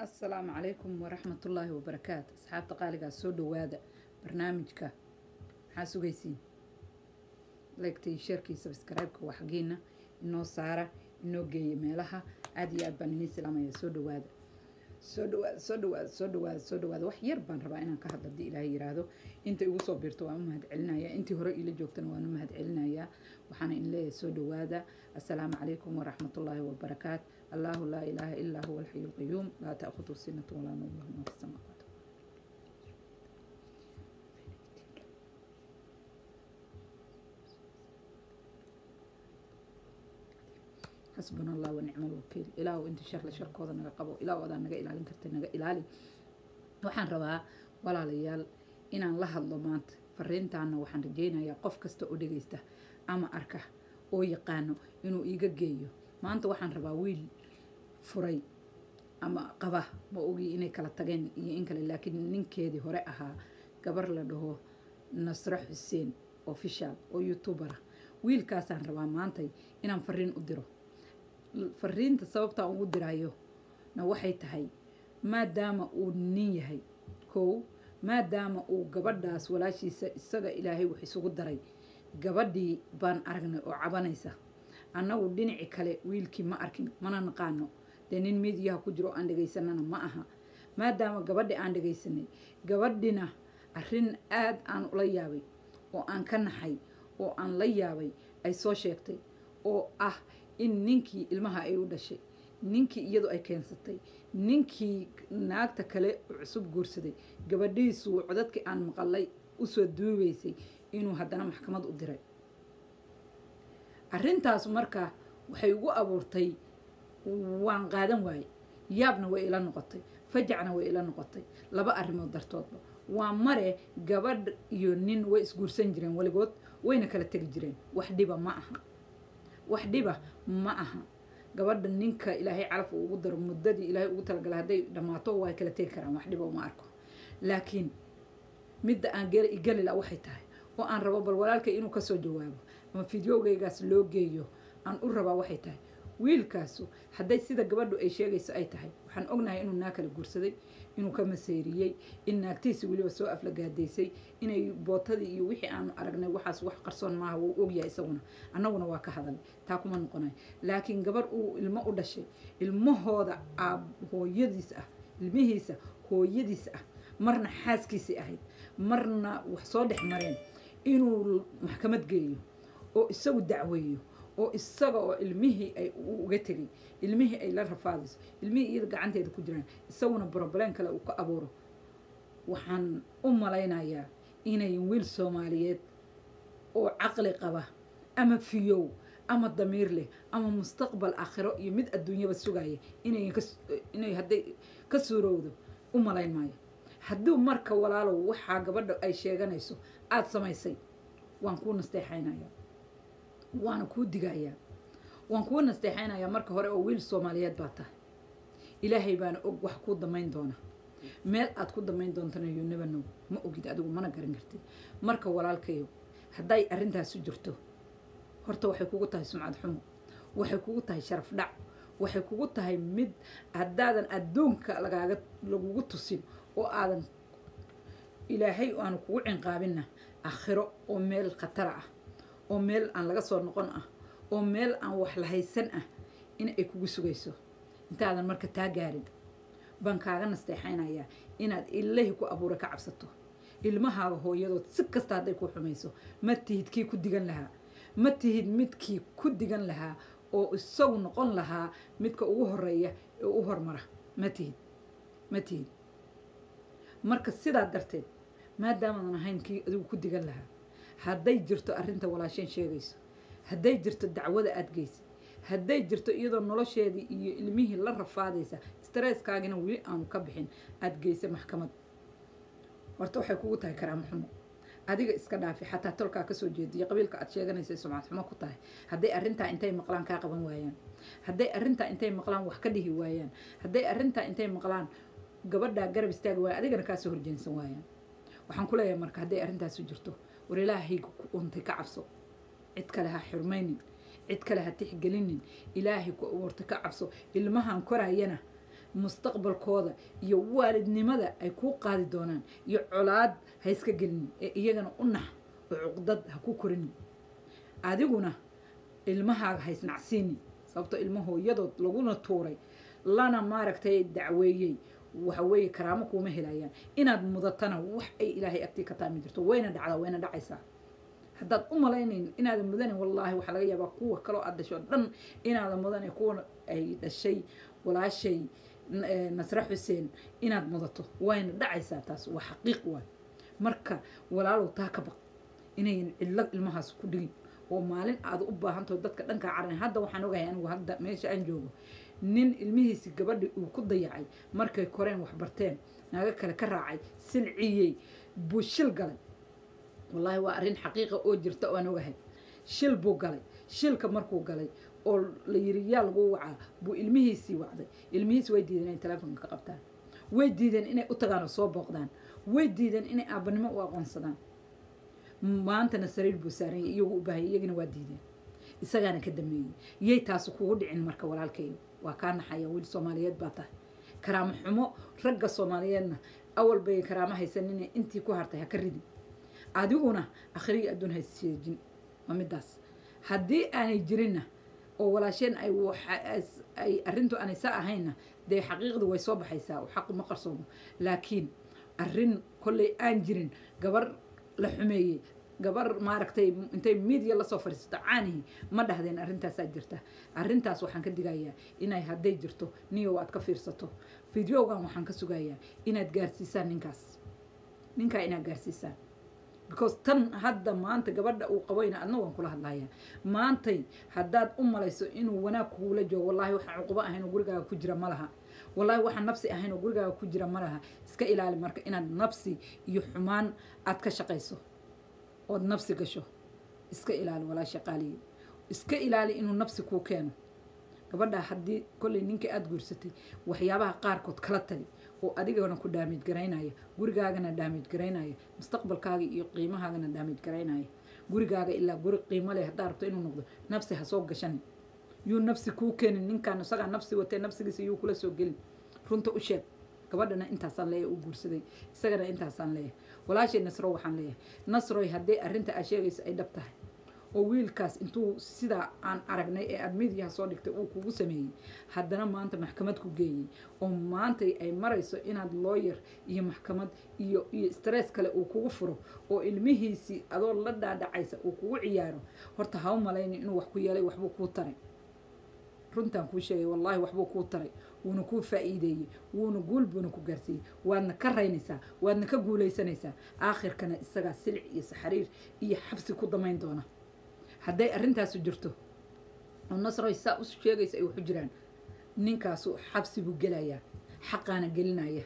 asalaamu calaykum waraxmatullaahi wabarakaatu asxaabta qaaligaa soo dhowaada barnaamijka maxaa sugaysiin leegtay sheerkii sabskraibka waa xaggiina inoo saara inoo geeya meelaha aada iyo aad baan inii salaamaya soo dhowaada soo dhawaada soo dhawaada soo dhawaada soo dhawaada wax yar baan rabaa inaan ka hadlo haddii ilaahay yiraahdo inta igu soo biirto waan u mahad celinaya intii hore iila joogtana waan u mahad celinayaa waxaana in leeyahay soo dhawaada assalaamu calaykum waraxmatullaahi wabarakaat allahu laa ilaaha ilaa huwa alxayu alqayuum laa ta'khudu sinatu walaa nawm lahu ma fi samaawaat xasbuna allah wanicma alwakiil ilaahu inta sharle sharkooda naga qabo ilaahu adaa naga ilaalin karta naga ilaali waxaan rabaa walaalayaal inaan la hadlo maanta fariintaana waxaan rajeynayaa qof kasta oo dhegaysta ama arka oo yaqaano inuu iiga geeyo maanta waxaan rabaa wiil furay ama qaba ma ogi inay kala tageen iyo in kale laakiin ninkeedii hore ahaa gabar la dhaho nasro xuseen official oo youtubera wiilkaasaan rabaa maantay inaan fariin u diro fariinta sababtaa ugu dirayo na waxay tahay maadaama uu nin yahay kow maadaama uu gabadhaas walaashiisa isaga ilaahay wax isugu daray gabadhii baan aragnay oo cabanaysa annagu dhinaci kale wiilkii ma arkin mana naqaano dee nin midiyaha ku jiro oo aan dhegaysanana ma aha maadaama gabadhi aan dhegaysanay gabadhina arrin aad aan ula yaabay oo aan ka naxay oo aan la yaabay ay soo sheegtay oo ah in ninkii ilmaha ay u dhashay ninkii iyadu ay keensatay ninkii naagta kale cusub guursaday gabadhiisu codadkii aan maqalay usoo duubaysay inuu haddana maxkamad u diray arrintaas marka waxay ugu abuurtay waan qaadan waaye yaabna way ila noqotay fajacna way ila noqotay laba arrimood dartoodba waa mare gabadh iyo nin way isguursan jireen weligood wayna kala tegi jireen wax dhiba ma aha wax dhiba ma aha gabadha ninka ilaahay calaf uu ugu daro muddadii ilaahay ugu talagalay hadday dhammaato waa kala tegi karaan wax dhiba uma arko laakiin midda aan geli la waxay tahay oo aan rabo bal walaalkay inuu kasoo jawaabo ama fideogaygaas loo geeyo aan u rabaa waxay tahay wiilkaasu hadday sida gabadhu ay sheegayso ay tahay waxaan ognahay inuu naag kala guursaday inuu ka maseyriyey in naagtiisi weliba soo aflagaadaysay inay bootadii iyo wixii aanu aragnay waxaas wax qarsoon maaha wuu ogyahay isaguna annaguna waa ka hadalay taa kuma noqonay laakiin gabarh uu ilmo u dhashay ilmahooda aab hooyadiis ah ilmihiisa hooyadiis ah marna xaaskiisii ahayd marna wax soo dhex mareen inuu maxkamad geeyo oo isagu dacweeyo oo isaga oo ilmihii ay uga tegay ilmihii ay la rafaadayso ilmihii iyada gacanteeda ku jiraan isaguna broblem kale uu ka abuuro waxaan u malaynayaa inay wiil soomaaliyeed oo caqli qaba ama fiyow ama damiir leh ama mustaqbal aakhiro iyo mid adduunyaba sugaya inay hadday ka suurowdo u malayn maayo hadduu marka walaalow waxaa gabadha ay sheeganayso aada samaysay waan kuu nasteexaynayaa waana kuu digayaa waan kuu nasteexaynayaa marka hore oo wiil soomaaliyeed baa tahay ilaahay baana og wax kuu damayn doona meel aad ku damayn doontana you never know ma ogid adigu mana garan kartid marka walaalkayo hadday arrintaasu jirto horta waxay kugu tahay sumcad xumo waxay kugu tahay sharaf dhac waxay kugu tahay mid haddaadan adduunka lagaaga lagugu tusin oo aadan ilaahay aanu kugu cinqaabinna aakhiro oo meel khatara ah oo meel aan laga soo noqon ah oo meel aan wax lahaysan ah in ay kugu sugayso intaadan marka taa gaarin baan kaaga nasteexaynayaa inaad ilahi ku abuura ka cabsato ilmahaaga hooyadood si kasta hadday ku xumayso ma tihid kii ku digan lahaa ma tihid midkii ku digan lahaa oo isagu noqon lahaa midka ugu horeeya ee u hormara ma tihid ma tihid marka sidaa darteed maadaamaadan ahayn kii adigu ku digan lahaa hadday jirto arrinta walaasheen sheegayso hadday jirto dacwada aada geysay hadday jirto iyadoo nolosheedii iyo ilmihii la rafaadaysa stresskaagina weli aanu ka bixin aada geysay maxkamad horta waxay kugu tahay karaamo xumo adiga iska dhaafi xataa tolkaa kasoo jeediyo qabiilka aad sheeganaysay sumcad xumo ku tahay hadday arrintaa intay maqlaan kaa qaban waayaan hadday arrintaa intay maqlaan wax ka dhihi waayaan hadday arrintaa intay maqlaan gabadhaa garab istaagi waaya adigana kaasoo horjeensan waayaan waxaan ku leeyahay marka hadday arrintaasu jirto war ilaahayga ku untay ka cabso cid kale ha xurmaynin cid kale ha tixgelinin ilaahay ku abuurtay ka cabso ilmahan korayana mustaqbalkooda iyo waalidnimada ay kuu qaadi doonaan iyo colaad ha iska gelini ee iyagana u nax oo cuqdad ha ku korini adiguna ilmahaaga ha isnacsiini sababto ilmo hooyadood laguna tuuray lana maaragtay dacweeyey waxa weeye karaamo kuuma helayaan inaad mudatana wax ay ilaahay agtii ka taami jirto wayna dhacdaa wayna dhacaysaa haddaad u malaynayn inaadan mudanin wallaahi waxaa laga yaabaa kuwa kaloo aad dhasho dhan inaadan mudanin kuwa ay dhashay walaashay nasre xuseen inaad mudato wayna dhacaysaa taas waa xaqiiq waay marka walaalow taa ka baq inayan cidlo ilmahaas ku dhigin oo maalin aad u baahantaho dadka dhankaa caran hadda waxaan ogahay anigu hadda meesha aan joogo nin ilmihiisi gabadhi uu ku dayacay markay koreen waxbarteen naago kale ka raacay silciyey buu shil galay wallaahi waa arrin xaqiiqa oo jirta oo aan ogahay shil buu galay shilka markuu galay oo la yiri yaa lagu wacaa buu ilmihiisii wacday ilmihiisi way diideen inay teleefonka ka qabtaan way diideen inay u tagaan oo soo booqdaan way diideen inay aabanimo u aqoonsadaan maantana sariir buu saaranya iyagu u baahaya iyagina waa diideen isagaana ka dameeyey yay taasi kugu dhicin marka walaalkayo waa kaa naxaya wiil soomaaliyeed baa tahay karaamo xumo ragga soomaaliyeedna awal bay karaamo haysanine intii ku hartay ha ka ridin adiguna akhriga adduun hayseejin waa midaas haddii aanay jirinna oo walaasheen ay ay arrintu aanay saa ahaynna dee xaqiiqdu way soo baxaysaa oo xaqu ma qarsoomo laakiin arrin kolley aan jirin gabar la xumeeyey gabar maaragtay intay midiya lasoo fadhiisato caanihi ma dhahdeen arrintaasaa jirta arrintaas waxaan ka digayaa inay hadday jirto niyow aad ka fiirsato fideogan waxaan ka sugayaa inaad gaarsiisaan ninkaas ninkaa inaad gaarsiisaan because tan hadda maanta gabadha uu qabayna adna waan kula hadlayaa maantay haddaad u malayso inuu wanaag kuula joogo wallaahi waxaan cuqubo ahayn oo gurigaaga ku jira ma laha wallaahi waxaan nafsi ahayn oo gurigaaga ku jira ma laha iska ilaali marka inaad nafsi iyo xumaan aad ka shaqayso ood nafsi gasho iska ilaali walaasha qaaliye iska ilaali inuu nafsi kuu keeno gabadha haddii kolley ninka aada guursatay waxyaabaha qaarkood kala tali oo adigana ku daamij garaynaya gurigaagana daamij garaynaya mustaqbalkaaga iyo qiimahaagana daamij garaynaya gurigaaga ilaa guri qiimo leh haddaa rabto inuu noqdo nafsi ha soo gashani yuu nafsi kuu keenin ninkaan isagaa nafsi watee nafsigiisa yuu kula soo gelin runta u sheeg gabadhana intaasaan leeyahay u guursaday isagana intaasaan leeyahay walaashay nasro waxaan leeyahay nasroy haddii arrinta aad sheegayso ay dhab tahay oo wiilkaas intuu sidaa aan aragnay ee aad midiyaha soo dhigtay uu kugu sameeyey haddana maanta maxkamad ku geeyey oo maantay ay marayso inaad looyar iyo maxkamad iyo iyo stress kale uu kugu furo oo ilmihiisii adoo la dhaadhacaysa uu kugu ciyaaro horta ha u malayni inuu wax ku yeelay waxbuu kuu taray runtaan kuu sheegay wallaahi waxbuu kuu taray wuuna kuu faa'iideeyey wuuna guul buuna ku gaarsiiyey waadna ka raynaysaa waadna ka guulaysanaysaa aakhirkana isagaa silic iyo saxariir iyo xabsi ku damayn doona hadday arrintaasu jirto oo nasroy saa u sheegaysa ay waxu jiraan ninkaasu xabsi buu gelayaa xaqaana gelinaya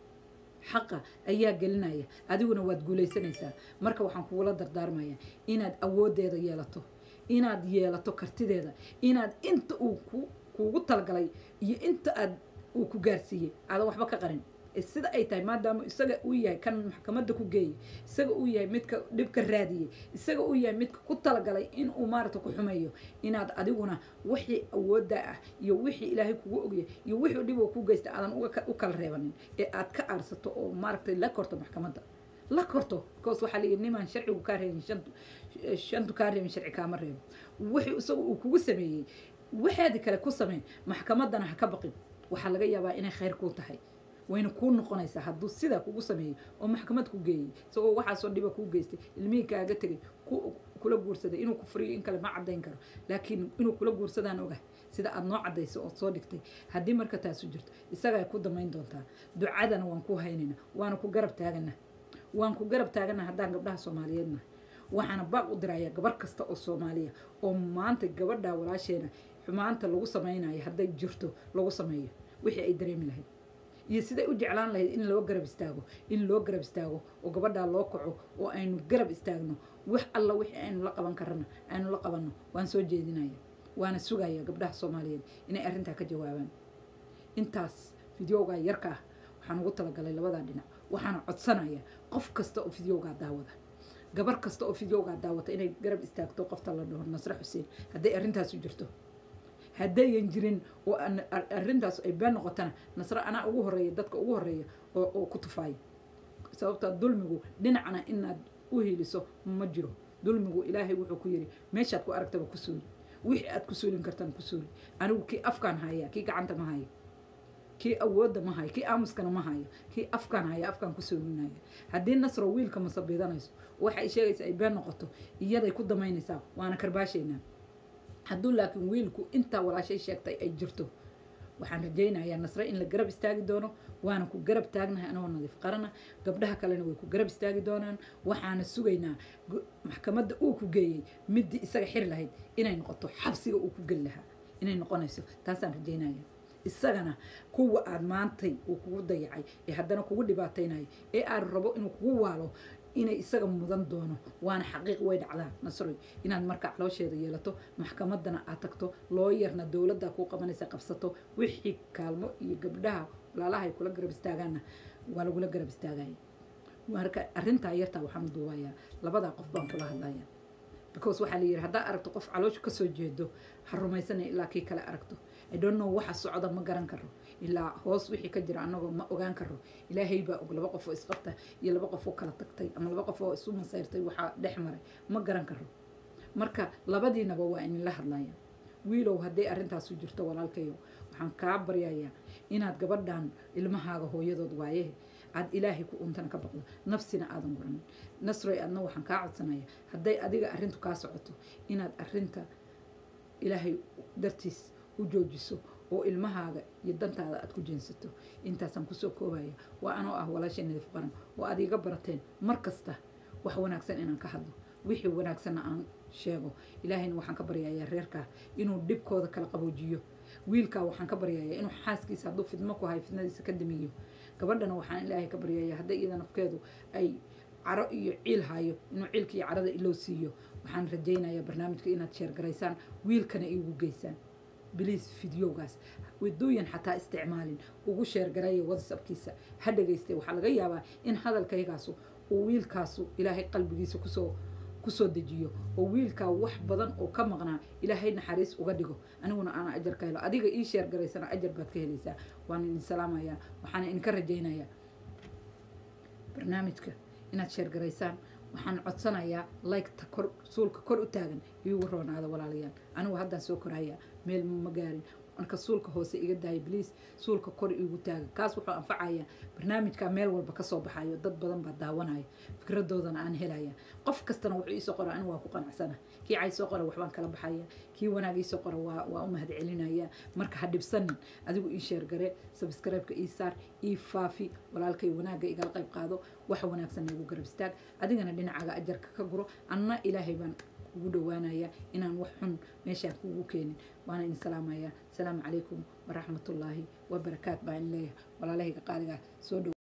xaqa ayaa gelinaya adiguna waad guulaysanaysaa marka waxaan kugula dardaarmayaa inaad awooddeeda yeelato inaad yeelato kartideeda inaad inta uu ku kuugu talagalay iyo inta aad uu ku gaarsiiyey aadan waxba ka qarin sida ay tahay maadaama isaga uu yahay kan maxkamadda ku geeyey isaga uu yahay midka dhibka raadiyey isaga uu yahay midka ku talagalay inuu maarata ku xumeeyo inaad adiguna wixii awoodda ah iyo wixii ilaahay kugu ogyahay iyo wixii dhib oo ku geysta aadan u kala reebanin ee aad ka aarsato oo maaragtay la korto maxkamadda la korto because waxaa layidhi nimaan sharcigu kaa reebin shantu shantu kaa reebin sharci kaama reebo wixii isaga uu kugu sameeyey waxaadi kale ku samee maxkamaddana ha ka baqin waxaa laga yaabaa inay khayr kuu tahay wayna kuu noqonaysaa hadduu sidaa kugu sameeyey oo maxkamad ku geeyey isagoo waxaasoo dhiba kuu geystay ilmihii kaaga tegay kula guursaday inuu ku furiyo in kale ma caddayn karo laakiin inuu kula guursadaan ogah sida aada noo caddayso ood soo dhigtay haddii marka taasu jirto isagaa ku damayn doontaa ducadana waan ku haynayna waana ku garab taagana waan ku garab taagana haddaan gabdhaha soomaaliyeedna waxaana baaq u dirayaa gabar kasta oo soomaaliya oo maanta gabadha walaasheena xumaanta lagu samaynayo hadday jirto lagu sameeyo wixii ay dareemi lahayd iyo siday u jeclaan lahayd in loo garab istaago in loo garab istaago oo gabadhaa loo kaco oo aynu garab istaagno wax alla wixii aynu la qaban karana aynu la qabanno waan soo jeedinaya waana sugaya gabdhaha soomaaliyeed inay arrintaa ka jawaabaan intaas fideogaa yarka ah waxaan ugu talagalay labadaa dhinac waxaana codsanaya qof kasta oo fideogaa daawada gabar kasta oo fideogaa daawata inay garab istaagto qofta la dhaho nasre xuseen hadday arrintaasu jirto haddayan jirin oo arrintaas ay been noqotana nasro anaa ugu horeeya dadka ugu horeeya oo ku tufaaya sababtaa dulmigu dhinacna inaad u hiiliso ma jiro dulmigu ilaahay wuxuu ku yidhi meeshaad ku aragtaba ku suuli wixii aad ku suulin kartaan ku suuli anigu kii afkaan haya kii gacanta ma hayo kii awoodda ma hayo kii aamuskana ma hayo kii afkaan haya afkaan ku suulinaya haddii nasro wiilka masabidanayso waxa ay sheegaysa ay been noqoto iyaday ku damaynaysaa waana karbaashaynaa hadduu laakiin wiilku intaa walaashay sheegtay ay jirto waxaan rajaynayaa nasre in la garab istaagi doono waana ku garab taagnahay anagoo nadiif qarana gabdhaha kalena way ku garab istaagi doonaan waxaana sugaynaa maxkamadda uu ku geeyey middii isaga xiri lahayd inay noqoto xabsiga uu ku geli lahaa inay noqonayso taasaan rajaynaya isagana kuwa aad maantay uu kugu dayacay ee haddana kugu dhibaataynayo ee aad rabo inuu kugu waalo inay isaga mudan doono waana xaqiiq way dhacdaa nasroy inaad marka caloosheeda yeelato maxkamaddana aad tagto looyarna dowladda kuu qabanaysa qabsato wixii kaalmo iyo gabdhaha walaalaha ay kula garab istaagaanna waa lagula garab istaagaya marka arrintaa yartaa waxaan duubayaa labadaa qof baan kula hadlaya because waxaa la yidhi haddaa aragto qof caloosha kasoo jeedo ha rumaysanay ilaa kii kale aragto i don't know waxa socda ma garan karo ilaa hoos wixii ka jira annagoo ma ogaan karo ilaahay baa og laba qof oo isqabta iyo laba qof oo kala tagtay ama laba qof oo isu masayrtay waxaa dhex maray ma garan karo marka labadiinaba waa inla hadlaya wiilow hadday arrintaasu jirto walaalkayo waxaan kaa baryayaa inaad gabadhan ilmahaaga hooyadood waaye aad ilaahay ku untana ka baqdo nafsina aadan guranin nasroy adna waxaan kaa codsanaya hadday adiga arrintu kaa socoto inaad arrinta ilaahay dartiis u joojiso oo ilmahaaga iyo dantaada aad ku jeensato intaasaan kusoo koobaya waa anoo ah walaashay nadiif qaran oo aad iiga barateen mar kasta wax wanaagsan inaan ka hadlo wixii wanaagsanna aan sheego ilaahayna waxaan ka baryayaa reerkaa inuu dhibkooda kala qaboojiyo wiilkaa waxaan ka baryayaa inuu xaaskiisa hadduu fidmo ku hayo fidnadiisa ka damiyo gabadhana waxaan ilaahay ka baryayaa hadday iyada nafkeedu ay caro iyo ciil hayo inuu ciilka iyo carada iloo siiyo waxaan rajaynayaa barnaamijka inaad sheergaraysaan wiilkana iigu geysaan biliis fideogaas waduuyan xataa isticmaalin ugu sheergaraya whatsappkiisa ha dhegaystay waxaa laga yaabaa in hadalkaygaasu uu wiilkaasu ilaahay qalbigiisa kusoo kusoo dejiyo oo wiilkaa wax badan oo ka maqnaa ilaahay naxariis uga dhigo aniguna aana ajar ka helo adiga ii sheergaraysana ajar baad ka helaysaa waan idin salaamayaa waxaana idinka rajaynayaa barnaamijka inaad sheergaraysaan waxaan codsanayaa liketa kor suulka kor u taagan iigu roonaada walaalayaal anigu haddaan soo korayaa meel ma gaarin marka suulka hoose iga daaya bliis suulka kor iigu taagan kaas wuxuu anfacayaa barnaamijka meel walba kasoo baxayo dad badan baa daawanaya fikradoodana aan helaya qof kastana wuxuu iisoo qora anigu waa ku qanacsana kii cay soo qora waxbaan kala baxaya kii wanaag iisoo qora waa waa u mahad celinaya marka ha dhibsanin adigu ii sheergare sabscribe-ka ii saar ii faafi walaalkay wanaagga igala qayb qaado waxa wanaagsan igu garab istaag adigana dhinacaaga ajarka ka guro anna ilaahay baan kugu dhawaanaya inaan wax xun meeshaan kugu keenin waana idin salaamayaa asalaamu calaykum waraxmatullaahi wabarakaat baa in leeyahay walaalahayga qaaligaa soo dhow